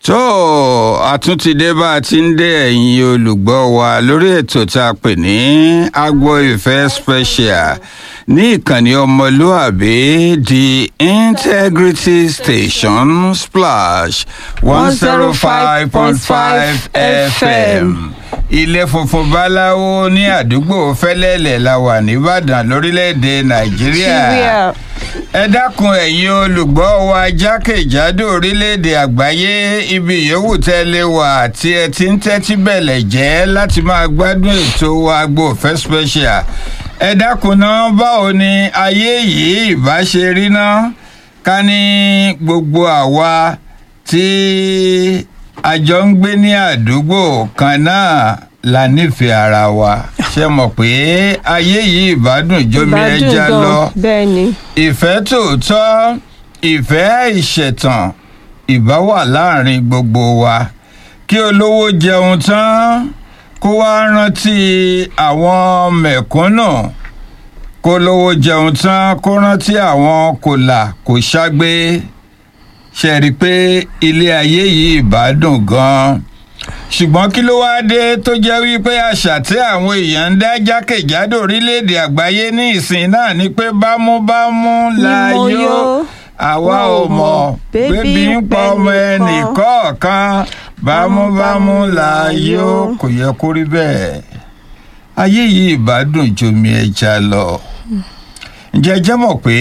tó àtúntìdé bá a ti ń dé ẹ̀yin olùgbọ́ wa lórí ètò tá a pè ní agbo ìfẹ́ special ní ìkànnì ọmọlúàbí the integrity station splash one zero five point five fm ilé funfun báláwo ní àdúgbò fẹ́lẹ́lẹ̀ la wà nìbàdàn lórílẹ̀‐èdè nàìjíríà ẹ dákun ẹ̀yin olùgbọ́ wa jákèjádò orílẹ̀‐èdè àgbáyé ibi yòówù tẹ́ lè wà tí ẹ ti ń tẹ́tí bẹ̀lẹ̀ jẹ́ láti máa gbádùn ètò Agbo Ìfẹ́ special ẹ dákun náà báwo ni ayé yìí ìbá ṣe rí náà ká ní gbogbo àwa tí a jọ ń gbé ní àdúgbò kan náà la nífẹ̀ẹ́ ara wa ṣe mọ̀ pé ayé yìí ìbádùn jómi ẹja lọ bẹ́ẹ̀ ni ìfẹ́ tòótọ́ ìfẹ́ ìṣẹ̀tàn ìbá wà láàrin gbogbo wa kí olówó jẹun tán kó wá rántí àwọn mẹ̀kúnnù kó lówó jẹun tán kó rántí àwọn kòlà kò ṣàgbé ṣe rí i pé ilé ayé yìí ìbádùn gan-an ṣùgbọ́n kí ló wáá dé tó jẹ́ wípé àṣà tí àwọn èèyàn ń dá jákèjádò orílẹ̀-èdè àgbáyé ní ìsìn náà ni pé bámúbámú la yó àwa ò mọ̀ bébí ń pa ọmọ ẹnì kọ̀ọ̀kan bámúbámú la yó kò yẹ kó rí bẹ́ẹ̀ ayé yìí ìbádùn jomi ẹja lọ ǹjẹ́ jẹ́ mọ̀ pé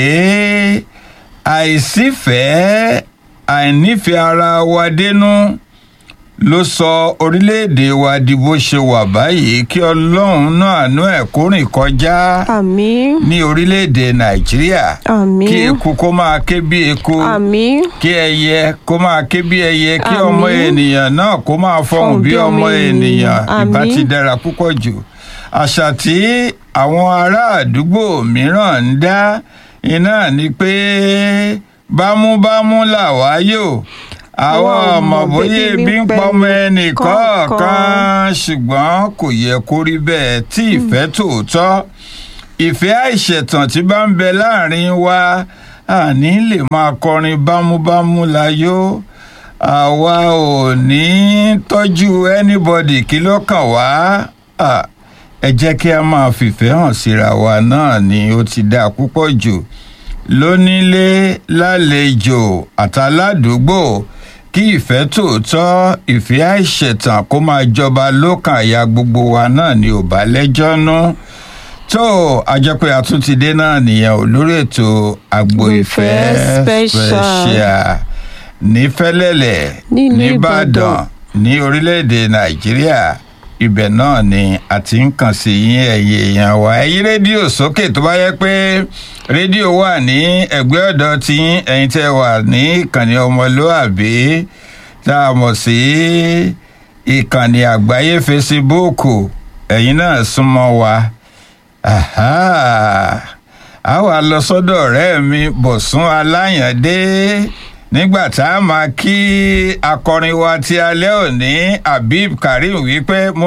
àìsífẹ̀ẹ́ àìnífẹ̀ẹ́ ara wa dénú ló sọ orílẹ̀-èdè wa di bó ṣe wà báyìí kí ọlọ́run náà àánú ẹ̀ kó rìn kọjá àmín ní orílẹ̀-èdè nàìjíríà àmín kí eku kó máa ké bí eku àmín kí ẹyẹ kó máa ké bí ẹyẹ kí Àmín. ọmọ ènìyàn náà kó máa fọhùn bí ọmọ ènìyàn ìbá Àmín. ti dára púpọ̀ jù àṣà tí àwọn ará àdúgbò mìíràn ń dá iná ni pé bámúbámú làwa yò àwọn ọmọ bóyá ebi ń pọmọ ẹnì kọ̀ọ̀kan ṣùgbọ́n kò yẹ kó rí bẹ́ẹ̀ tí ìfẹ́ tòótọ́ ìfẹ́ àìṣẹ̀tàn tí bá ń bẹ láàrin wa àní lè máa kọrin bámúbámú láyò àwa ò ní tọ́jú anybody kí ló kàn wá Ah, ẹ jẹ́ kí a máa fìfẹ́ hàn síra wa náà ni ó ti dáa púpọ̀ jù lónílé lálejò àtàládùúgbò kí ìfẹ́ tòótọ́ ìfẹ́ àìṣẹ̀tàn kó máa jọba lọ́kàn àyà gbogbo wa náà ni ò bá lẹ́jọ́ nú tó a jẹ́ pé a tún ti dé náà nìyẹn ò lórí ètò Agbo Ìfẹ́ Ìfẹ́ special. special ní Fẹ́lẹ́lẹ̀ Nílùú nìbàdàn Ìbàdàn. ní orílẹ̀-èdè Nàìjíríà ibẹ̀ náà ni a ti ń kàn sí yín ẹ̀yẹ èèyàn wa ẹ̀yin rédíò sókè tó bá yẹ pé rédíò wà ní ẹ̀gbẹ́ ọ̀dọ̀ tí ẹ̀yin tẹ́ wà ní ìkànnì ọmọlúàbí tá a mọ̀ sí ìkànnì àgbáyé fesibúùkù ẹ̀yin náà súnmọ́ wa Aha. a wà lọ sọ́dọ̀ ọ̀rẹ́ mi Bọ̀sún Aláyàndé nígbà tá a máa kí akọrin wa ti alẹ́ òní Habib Karim wípé mo